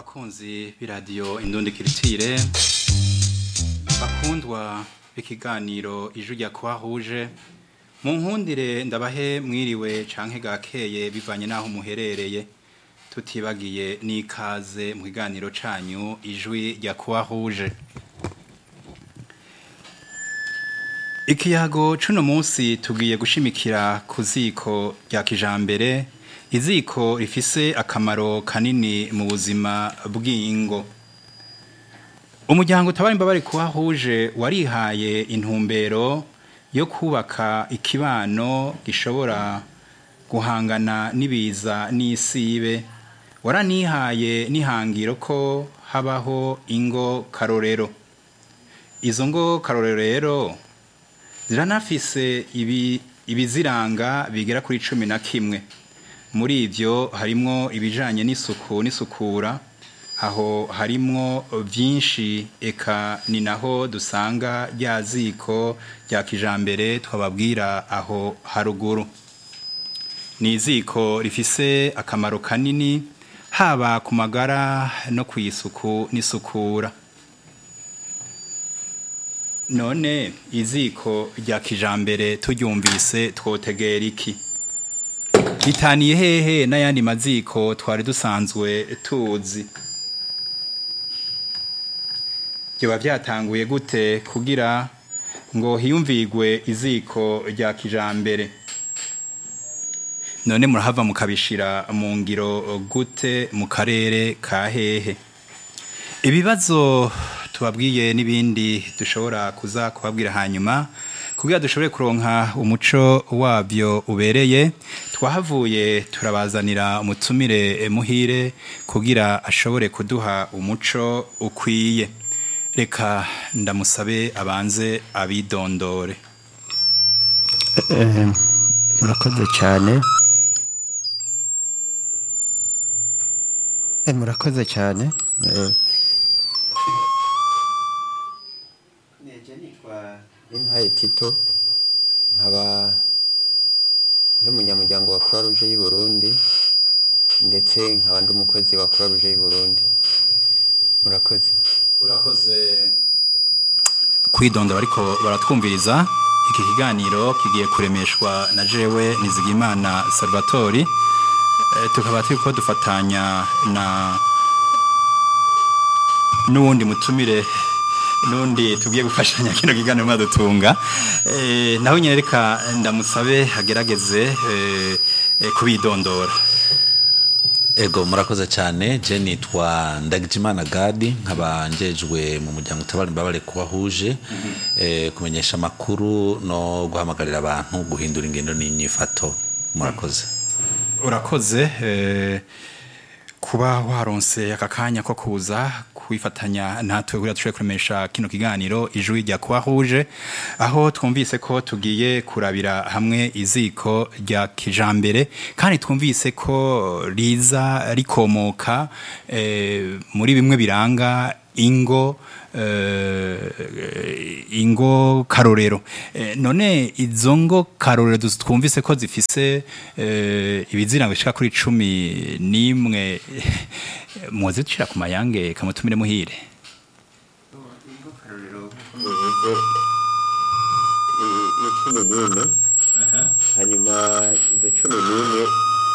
bakunzi b'iradiyo indundi kiritire bakundwa b'ikiganiro ijwi rya kwahuje mu nkundire ndabahe mwiriwe canke gakeye bivanye n'aho muherereye tutibagiye n'ikaze mu kiganiro canyu ijwi rya kwahuje ikiyago cuno munsi tugiye gushimikira ku ziko rya kijambere iziko rifise akamaro kanini mu buzima bw'ingo umuryango utabara imbabare kuhahuje warihaye intumbero yo kubaka ikibano gishobora guhangana n'ibiza n'isibe waranihaye n'ihangiro ko habaho ingo karorero izo ngo karorero rero ziranafise ibi ibiziranga bigera kuri cumi na kimwe muri ivyo harimwo ibijanye n'isuku n'isukura aho harimwo vyinshi eka ni naho dusanga rya ziko rya kijambere twababwira aho haruguru ni iziko rifise akamaro kanini haba ku magara no ku isuku n'isukura none iziko rya kijambere turyumvise twotegera iki ritaniye hehe n'ayandi maziko twari dusanzwe tuzi byoba byatanguye gute kugira ngo hiyumvigwe iziko rya kijambere none murahava mukabishira mu ngiro gute mu karere ka hehe ibibazo tubabwiye n'ibindi dushobora kuza kubabwira hanyuma kugira dushobore kuronka umuco wabyo ubereye twahavuye turabazanira umutumire muhire kugira ashobore kuduha umuco ukwiye reka ndamusabe abanze abidondore murakoze cyane murakoze cyane Nimpaye Tito nkaba ndi umunyamuryango wa Croix Rouge y'u Burundi ndetse nkaba ndi umukozi wa Croix Rouge y'u Burundi murakoze urakoze kwidonda bariko baratwumviriza iki kiganiro kigiye kuremeshwa na jewe nizigimana salvatori e, tukaba turiko dufatanya na n'uwundi mutumire nundi tugiye gufashanya kino kiganiro mwadutunga eh naho nyene reka ndamusabe agerageze eh, eh, kubidondora ego murakoze cyane je nitwa ndagijimana gadi nkaba njejwe mu muryango utabara imbabare kubahuje eh, kumenyesha amakuru no guhamagarira abantu guhindura ingendo n'inyifato murakoze urakoze eh, kuba waronse aka kanya ko kuza kwifatanya natwe kugira dushobore kuremesha kino kiganiro ijwi rya kwahuje aho twumvise ko tugiye kurabira hamwe iziko rya kijambere kandi twumvise ko riza rikomoka eh, muri bimwe biranga ingo eh, ingo karorero eh, none izo ngo karorero duzi- twumvise ko zifise eh, ibiziranga bishika kuri cumi n'imwe muzi dushira ku mayange kamutumire muhire ni cumi n'imwe hanyuma izo cumi n'imwe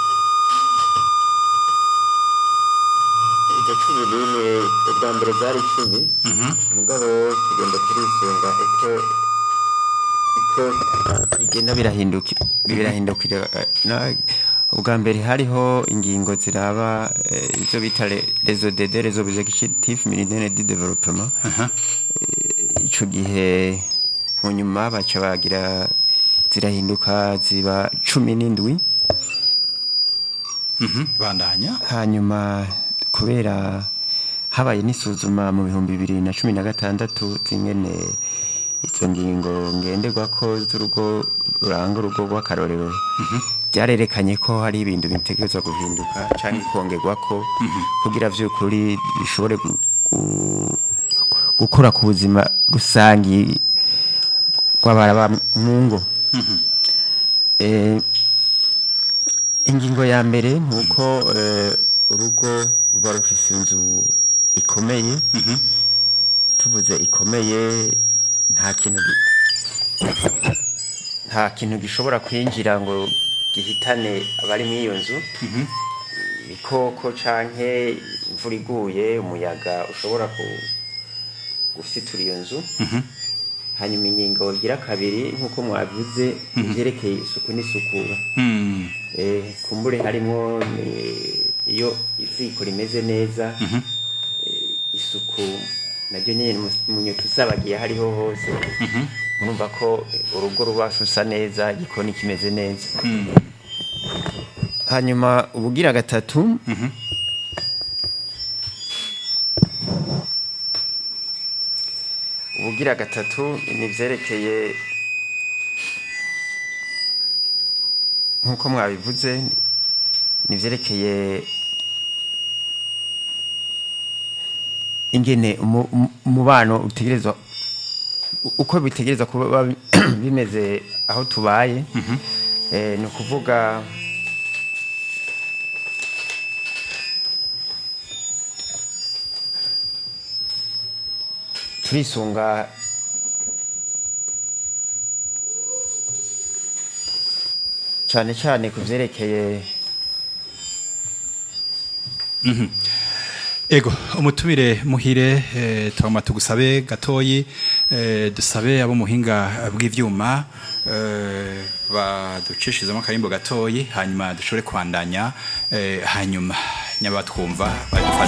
izo cumi n'imwe ubwa mbere zari icumi mugabo tugenda turisunga uko uko bigenda birahinduka birahindukira eh, na- ubwa mbere hariho ingingo ziraba eh, izo bita rezo dede rezo executive militaire de development ico gihe mu nyuma baca bagira zirahinduka ziba cumi n'indwi bandanya hanyuma kubera habaye n'isuzuma mu bihumbi bibiri na cumi na gatandatu zingene izo ngingo ngenderwako z'urugo ruranga urugo rw'akarorero byarerekanye ko hari ibintu bitegerezwa guhinduka cyangwa kongerwako kugira vy'ukuri bishobore gu- gu- gukora ku buzima rusangi rw'abara mu ngo Eh, ingingo ya mbere ni uko eh, urugo ruba ruba rufise inzu ikomeye tuvuze ikomeye nta kintu gi- nta kintu gishobora kwinjira ngo gihitane abari muri iyo nzu ibikoko canke imvura iguye umuyaga ushobora ku- gusitura iyo nzu hanyuma ingingo igira kabiri nk'uko mwavuze ivyerekeye isuku n'isukura Mm. Eh, kumbure harimo eh, iyo iziko rimeze neza eh, isuku naryo nyine mu- munyota usabagiye hariho hose murumva ko eh, urugo ruba rusa neza igikoni kimeze neza hanyuma ubugira gatatu ubugira gatatu ni ivyerekeye nk'uko mwabivuze ni ivyerekeye ingene umu- umu- umubano utegerezwa uko bitegerezwa kuba bimeze aho tubaye eh, ni ukuvuga turisunga cyane cyane ku byerekeye Ego umutumire muhire eh, twama tugusabe gatoyi eh, dusabe abo muhinga bw'ivyuma eh, baducishizamo akarimbo gatoyi hanyuma dushobore kwandanya eh, hanyuma nyabatwumva badufashe